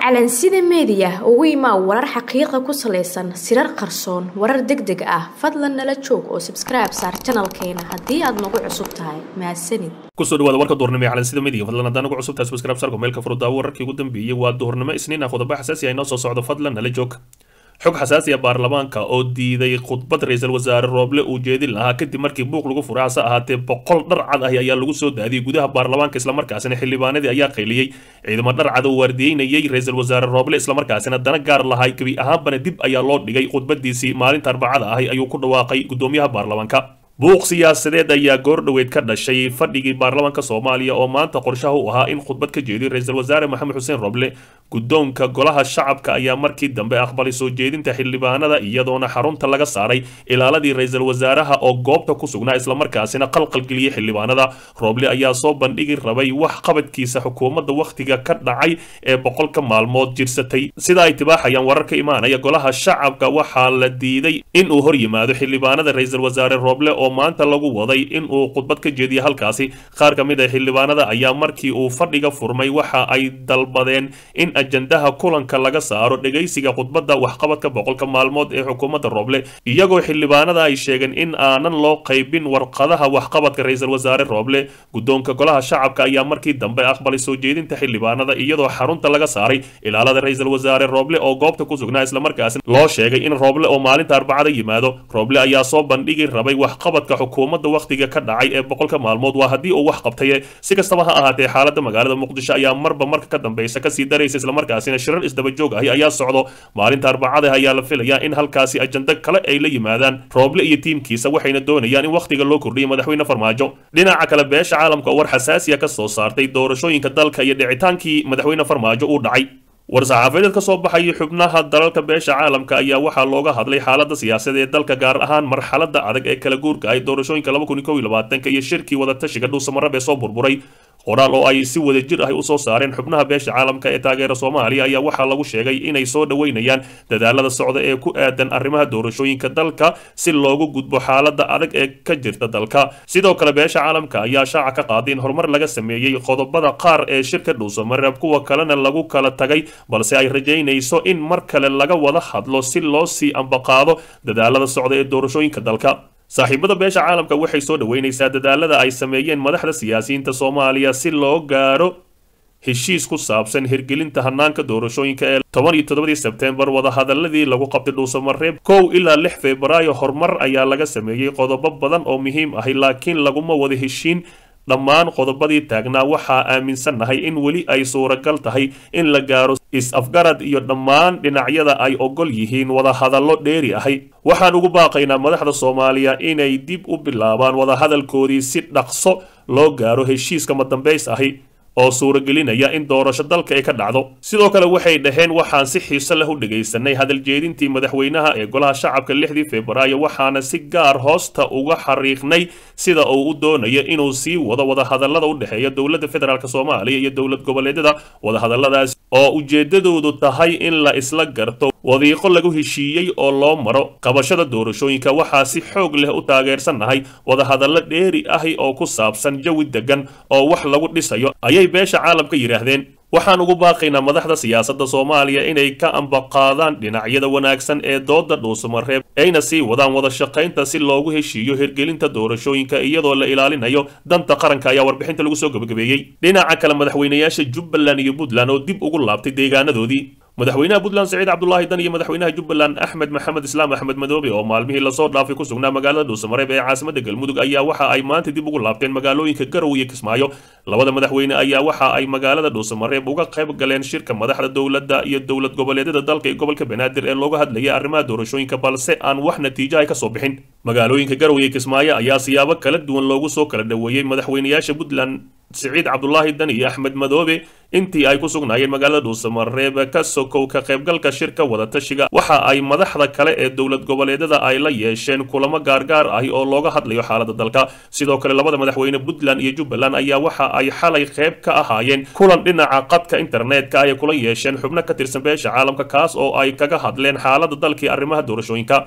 calansida meediya ugu imaa warar xaqiiqa ku salaysan sirar qarsoon warar deg deg ah fadlan nala joog oo sabskribe saar janalkeena haddii aad nagu cusub tahay mahadsanid kusoo dhawaada warka duhurnimo ee calansida media fadlan haddaan ugu cusub tahay subscribe sarko meelka furudaawo wararkii ugu dambeeyey waa duhurnimo isniin ah qodobo xasaasi ah inoo soo socdo fadlan nala joog xog xasaasi ah baarlamaanka oo diiday khudbad ra-iisul wasaare rooble uu jeedin lahaa kadib markii buuq lagu furay hase ahaatee boqol dhar cad ah ayaa lagu soo daadiyey gudaha baarlamaanka islamarkaasina xildhibaanadii ayaa qayliyey ciidamo dhar cad oo waardiyeynayay ra-iisul wasaare rooble islamarkaasina dana gaar lahay gebi ahaanbana dib ayaa loo dhigay khudbadiisii maalinta arbacada ahi ayuu ku dhawaaqay gudoomiyaha baarlamaanka buuq siyaasadeed ayaa goordhoweyd ka dhashay fadhigii baarlamaanka soomaaliya oo maanta qorshaha u ahaa in khudbad ka jeediyo ra-iisul wasaare maxamed xuseen roble guddoonka golaha shacabka ayaa markii dambe aqbalay soo jeedinta xildhibaanada iyadoona xarunta laga saaray ilaaladii ra-iisul wasaaraha oo goobta ku sugnaa islamarkaasina qalqalgeliyey xildhibaanada roble ayaa soo bandhigi rabay wax qabadkiisa xukuumadda wakhtiga ka dhacay ee boqolka maalmood jirsatay sida ay tibaaxayaan warar ka imaanaya golaha shacabka waxaa la diiday in uu hor yimaado xildhibaanada ra-iisul wasaare roble oo maanta lagu waday in uu khudbad ka jeediya halkaasi qaar ka mid a xildhibaanada ayaa markii uu fadhiga furmay waxa ay dalbadeen in ajandaha kulanka laga saaro dhegaysiga khudbadda waxqabadka boqolka maalmood ee xukuumadda rooble iyagoo xildhibaanada ay sheegeen in aanan loo qaybin warqadaha waxqabadka ra-iisul wasaare rooble guddoonka golaha shacabka ayaa markii dambe aqbalay soo jeedinta xildhibaanada iyadoo xarunta laga saaray ilaalada ra-iisul wasaare rooble oo goobta ku sugnaa islamarkaasina loo sheegay in rooble oo maalinta arbacada yimaado rooble ayaa soo bandhigi rabay waxqabadka xukuumadda wakhtiga ka dhacay ee boqolka maalmood waa haddii uu wax qabtaye si kastaba ha ahaatee xaaladda magaalada muqdisho ayaa marba marka ka dambeysa kasii daraysa islamarkaasina shirar isdaba joog ahi ayaa socdo maalinta arbacada ayaa la filayaa in halkaasi ajando kale ay la yimaadaan rooble iyo tiimkiisa waxayna doonayaan in wakhtiga loo kordhiyo madaxweyne farmaajo dhinaca kale beesha caalamka oo war xasaasiya ka soo saartay doorashooyinka dalka iyo dhicitaankii madaxweyne farmaajo uu dhacay war-saxaafadeed ka soo baxayay xubnaha dalalka beesha caalamka ayaa waxaa looga hadlay xaaladda siyaasadda ee dalka gaar ahaan marxaladda adag ee kala guurka ay doorashooyinka laba kun iyo kow iyo labaatanka iyo shirkii wadatashiga dhuusamarab ee soo burburay qoraal oo ay si wada jir ah u soo saareen xubnaha beesha caalamka ee taageera soomaaliya ayaa waxaa lagu sheegay inay soo dhoweynayaan dadaalada socda ee ku aadan arrimaha doorashooyinka dalka si loogu gudbo xaaladda adag ee ka jirta dalka sidoo kale beesha caalamka ayaa shaaca ka qaaday in horumar laga sameeyey qodobada qaar ee shirka dhuusamareeb kuwa kalena lagu kala tagay balse ay rajaynayso in mar kale laga wada hadlo si loo sii ambaqaado dadaalada socda ee doorashooyinka dalka saaxiibada beesha caalamka waxay soo dhoweynaysaa dadaalada ay sameeyeen madaxda siyaasiyiinta soomaaliya si loo gaaro heshiis ku saabsan hirgelinta hanaanka doorashooyinka ee toban iyo toddobadii sebtembar wadahadaladii lagu qabtay dhuusamareeb kow ilaa lix febraayo horumar ayaa laga sameeyey qodobo badan oo muhiim ahi laakiin laguma wada heshiin dhammaan qodobadii taagnaa waxaa aaminsannahay in weli ay suuragal tahay in la gaaro is-afgarad iyo dhammaan dhinacyada ay ogol yihiin wadahadallo dheeri ahi waxaan ugu baaqaynaa madaxda soomaaliya inay dib u bilaabaan wadahadalkoodii si dhaqso loo gaaro heshiiska madambays ahi oo suuragelinaya in doorasho dalka ay ka dhacdo sidoo kale waxay dhaheen waxaan si xiiso leh u dhegaysanay hadaljeedintii madaxweynaha ee golaha shacabka lixdii febraayo waxaana si gaar hoosta uga xariiqnay sida uu u doonayo inuu sii wado wadahadallada u dhexeeya dowladda federaalk soomaaliya iyo dowlad goboleedyada wadahadalladaas oo ujeedadoodu tahay in la isla garto wadiiqo lagu heshiiyey oo loo maro qabashada doorashooyinka waxaa si xoog leh u taageersannahay wadahadallo dheeri ahi oo ku saabsan jawi degan oo wax lagu dhisayo ayay beesha caalamka yidhaahdeen waxaan ugu baaqaynaa madaxda siyaasadda soomaaliya inay ka ambaqaadaan dhinacyada wanaagsan ee dooda dhuusamareeb ayna sii wadaan wada shaqaynta si loogu heshiiyo hirgelinta doorashooyinka iyadoo la ilaalinayo danta qaranka ayaa warbixinta lagu soo gabagabeeyey dhinaca kale madaxweynayaasha jubbaland iyo puntland oo dib ugu laabtay deegaanadoodii madaxweynaha puntland saciid cabdulaahi dan iyo madaxweynaha jubbaland axmed maxamed islaam axmed madoobe oo maalmihii lasoo dhaafay ku sugnaa magaalada dhuusamareeb ee caasimada galmudug ayaa waxa ay maanta dib ugu laabteen magaalooyinka garow iyo kismaayo labada madaxweyne ayaa waxa ay magaalada dhuusamareeb uga qayb galeen shirka madaxda dowladda iyo dowlad goboleedyada dalka ee gobolka banaadir ee looga hadlayay arrimaha doorashooyinka balse aan wax natiijo ay kasoo bixin magaalooyinka garow iyo kismaayo ayaa siyaabo kala duwan loogu soo kala dhoweeyey madaxweynayaasha puntland siciid cabdulaahi dan iyo axmed madoobe intii ay ku sugnaayeen magaalada dhuusamareeb ka sokow ka qaybgalka shirka wadatashiga waxa ay madaxda kale ee dowlad goboleedyada ay la yeesheen kulamo gaargaar ahi oo looga hadlayo xaaladda dalka sidoo kale labada madaxweyne puntland iyo jubbaland ayaa waxa ay xalay qayb ka ahaayeen kulan dhinaca qadka internetka ay kula yeesheen xubno ka tirsan beesha caalamka kaas oo ay kaga hadleen xaaladda dalkii arrimaha doorashooyinka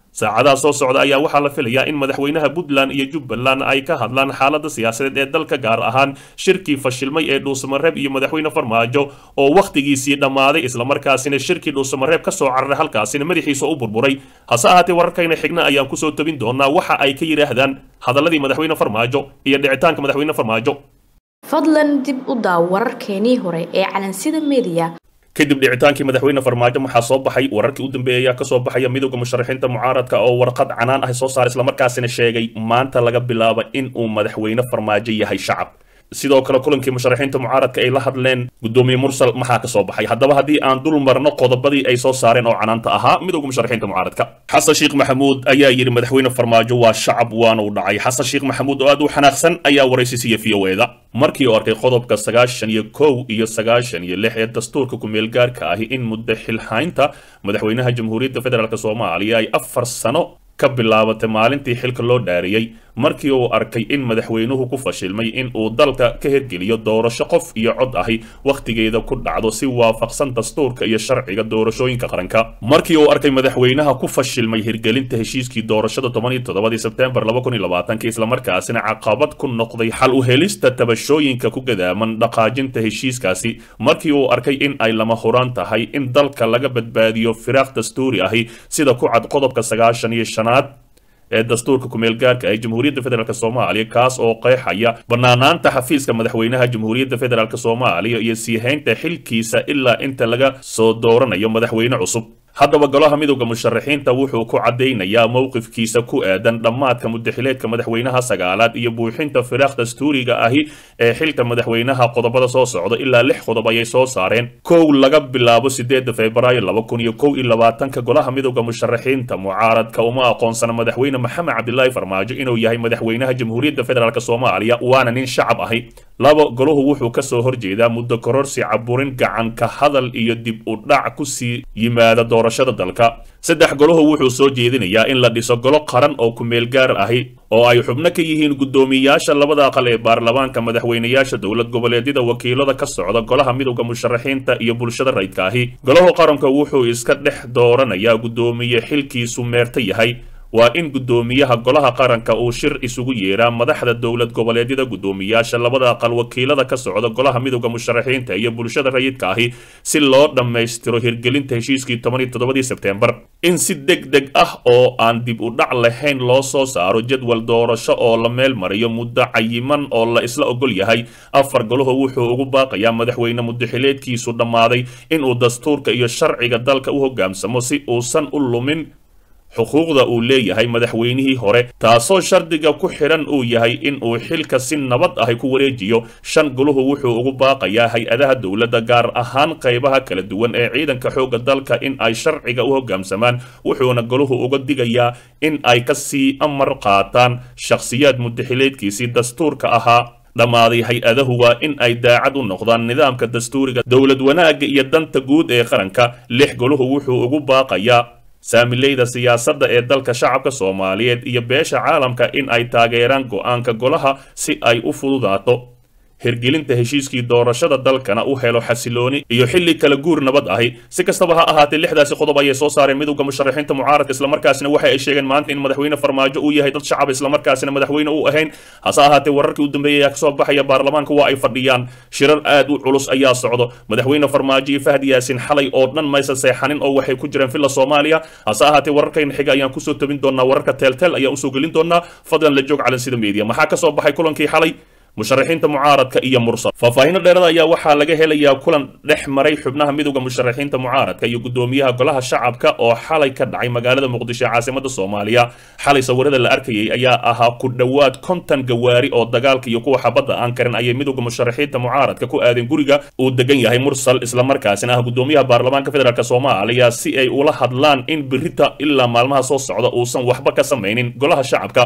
saacadaha soo socda ayaa waxaa la filayaa in madaxweynaha puntland iyo jubbaland ay ka hadlaan xaaladda siyaasadeed ee dalka gaar ahaan shirkii fashilmay ee dhuusamareeb iyo madaxweyne farmaajo oo wakhtigiisii dhammaaday islamarkaasina shirkii dhuusamareeb ka soo cararay halkaasina madaxiisa u burburay hase ahaatee wararkayna xigna ayaan kusoo tobin doonaa waxa ay ka yidhaahdaan hadalladii madaxweyne farmaajo iyo dhicitaanka madaxweyne farmaajo fadlan dib u daaw wararkeenii hore ee calansida media kadib dhicitaankii madaxweyne farmaajo waxaa soo baxay wararkii u dambeeyay ayaa kasoo baxaya midowda musharaxiinta mucaaradka oo warqad canaan ah soo saaray islamarkaasina sheegay maanta laga bilaabo in uu madaxweyne farmaajo yahay shacab sidoo kale kulankii musharaxiinta mucaaradka ay la hadleen gudoomiye mursal maxaa ka soo baxay haddaba haddii aan dul marno qodobadii ay soo saareen oo canaanta ahaa midowga musharaxiinta mucaaradka xasan sheekh maxamuud ayaa yidhi madaxweyne farmaajo waa shacab waana u dhacay xasan sheekh maxamuud oo aad u xanaaqsan ayaa waraysi siiya v o eda markii uu arkay qodobka sagaashan iyo kow iyo sagaashan iyo lix ee dastuurka ku-meel gaarka ahi in muddo xilhaynta madaxweynaha jamhuuriyadda federaalk soomaaliya ay afar sano ka bilaabatay maalintii xilka loo dhaariyey markii uu arkay in madaxweynuhu ku fashilmay in uu dalka ka hirgeliyo doorasho qof iyo cod ahi wakhtigeeda ku dhacdo si waafaqsan dastuurka iyo sharciga doorashooyinka qaranka markii uu arkay madaxweynaha ku fashilmay hirgelinta heshiiskii doorashada toban iyo toddobadii sebtembar laba kun iyo labaatanka islamarkaasina caqabad ku noqday xal u helista tabashooyinka ku gadaaman dhaqaajinta heshiiskaasi markii uu arkay in ay lama huraan tahay in dalka laga badbaadiyo firaaq dastuuri ahi sida ku cad qodobka sagaashan iyo shanaad ee dastuurka ku-meel gaarka ee jamhuuriyadda federaalk soomaaliya kaas oo qeexaya banaanaanta xafiiska madaxweynaha jamhuuriyadda federaalk soomaaliya iyo sii haynta xilkiisa ilaa inta laga soo dooranayo madaxweyne cusub haddaba golaha midowda musharaxiinta wuxuu ku caddaynayaa mowqifkiisa ku aadan dhammaadka mudaxileedka madaxweynaha sagaalaad iyo buuxinta firaaq dastuuriga ahi ee xilka madaxweynaha qodobada soo socda ilaa lix qodob ayay soo saareen kow laga bilaabo sideeda febraayo laba kun iyo kow iyo labaatanka golaha midowda musharaxiinta mucaaradka uma aqoonsana madaxweyne maxamed cabdilaahi farmaajo inuu yahay madaxweynaha jamhuuriyadda federaalk soomaaliya waana nin shacab ahi labo golahu wuxuu kasoo horjeedaa muddo kororsi caburin gacan ka hadal iyo dib u dhac kusii yimaada doorashada dalka saddex golahu wuxuu soo jeedinayaa in la dhiso golo qaran oo ku-meel gaar ahi oo ay xubno ka yihiin guddoomiyayaasha labada aqal ee baarlamaanka madaxweynayaasha dowlad goboleedyada wakiilada ka socda golaha midowda musharaxiinta iyo bulshada rayidka ahi golahu qaranka wuxuu iska dhex dooranayaa guddoomiye xilkiisu meerta yahay waa in guddoomiyaha golaha qaranka uu shir isugu yeeraa madaxda dowlad goboleedyada guddoomiyaasha labada aqal wakiilada ka socda golaha midowda musharaxiinta iyo bulshada rayidka ahi si loo dhammaystiro hirgelinta heshiiskii toban iyo toddobadii sebtembar in si deg deg ah oo aan dib u dhac lahayn loo soo saaro jadwal doorasho oo la meel mariyo muddo cayiman oo la isla ogol yahay afar golahu wuxuu ugu baaqayaa madaxweyne mudaxileedkiisu dhammaaday inuu dastuurka iyo sharciga dalka u hoggaansamo si uusan u lumin xuquuqda uu leeyahay madaxweynihii hore taasoo shardiga ku xidhan uu yahay in uu xilka si nabad ahi ku wareejiyo shan guluhu wuxuu ugu baaqayaa hay-adaha dowladda gaar ahaan qaybaha kala duwan ee ciidanka xoogga dalka in ay sharciga u hoggaamsamaan wuxuuna goluhu uga digayaa in ay ka sii amar qaataan shakhsiyaad mudaxileedkiisii dastuurka ahaa dhammaaday hay-adahu waa in ay daacad u noqdaan nidaamka dastuuriga dowlad wanaagga iyo danta guud ee qaranka lix goluhu wuxuu ugu baaqayaa saamileyda siyaasadda ee dalka shacabka soomaaliyeed iyo beesha caalamka in ay taageeraan go-aanka golaha si ay u fududaato hirgelinta heshiiskii doorashada dalkana u helo xasilooni iyo xilli kala guur nabad ahi si kastaba ha ahaatee lixdaasi qodob ayay soo saareen midowda musharaxiinta mucaaradka islamarkaasina waxa ay sheegeen maanta in madaxweyne farmaajo uu yahay dad shacab islamarkaasina madaxweyne u ahayn hase ahaatee wararkii u dambeeyay ayaa kasoo baxaya baarlamaanka waa ay fadhiyaan shirar aad u culus ayaa socdo madaxweyne farmaajo iyo fahdi yaasin xalay oo dhan maysa seexanin oo waxay ku jiraan villa soomaaliya hase ahaatee wararkayna xiga ayaan kusoo tabin doonaa wararka teelteel ayaan usoo gelin doonaa fadlan la joog calan sida media maxaa kasoo baxay kulankii xalay musharaxiinta mucaaradka iyo mursal faahfaahinno dheerada ayaa waxaa laga helayaa kulan dhex maray xubnaha midowda musharaxiinta mucaaradka iyo guddoomiyaha golaha shacabka oo xalay ka dhacay magaalada muqdisho ee caasimada soomaaliya xalay sawirada la arkayay ayaa ahaa ku dhowaad konton gawaari oo dagaalka iyo kuwa xabadda aan karin ayay midowda musharaxiinta mucaaradka ku aadeen guriga uu degan yahay mursal islamarkaasina ah guddoomiyaha baarlamaanka federaalk soomaaliya si ay ula hadlaan in birita ilaa maalmaha soo socda uusan waxba ka samaynin golaha shacabka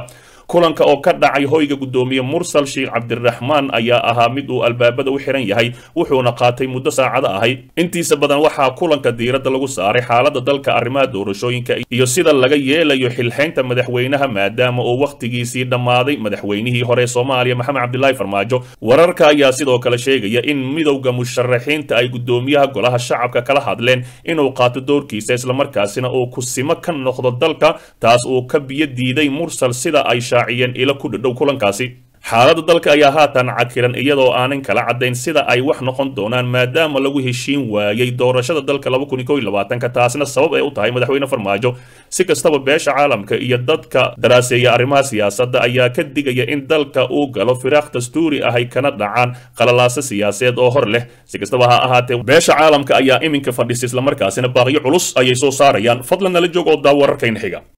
kulanka oo ka dhacay hoyga guddoomiye mursal sheekh cabdiraxmaan ayaa ahaa mid uu albaabada u xiran yahay wuxuuna qaatay muddo saacado ahay intiisa badan waxaa kulanka diiradda lagu saaray xaaladda dalka arrimaha doorashooyinka iyo sida laga yeelayo xilxaynta madaxweynaha maadaama uu wakhtigiisii dhammaaday madaxweynihii hore soomaaliya maxamed cabdilaahi farmaajo wararka ayaa sidoo kale sheegaya in midowda musharaxiinta ay guddoomiyaha golaha shacabka kala hadleen inuu qaato doorkiisa islamarkaasina uu kusimo ka noqdo dalka taas uu ka biyo diiday mursal sida ay shaaciyeen ilo ku dhadhow kulankaasi xaaladda dalka ayaa haatan cakiran iyadoo aanan kala caddayn sida ay wax noqon doonaan maadaama lagu heshiin waayey doorashada dalka ka taasna sabab ay u tahay madaxweyne farmaajo si kastaba beesha caalamka iyo dadka daraaseeya arrimaha siyaasadda ayaa ka digaya in dalka uu galo firaaq dastuuri ah ay kana dhacaan qalalaasa siyaasadeed oo hor leh si kastaba ha ahaatee beesha caalamka ayaa iminka fadhisa islamarkaasina baaqyo culus ayay soo saarayaan fadlan nala joog oo daa wararkayna xiga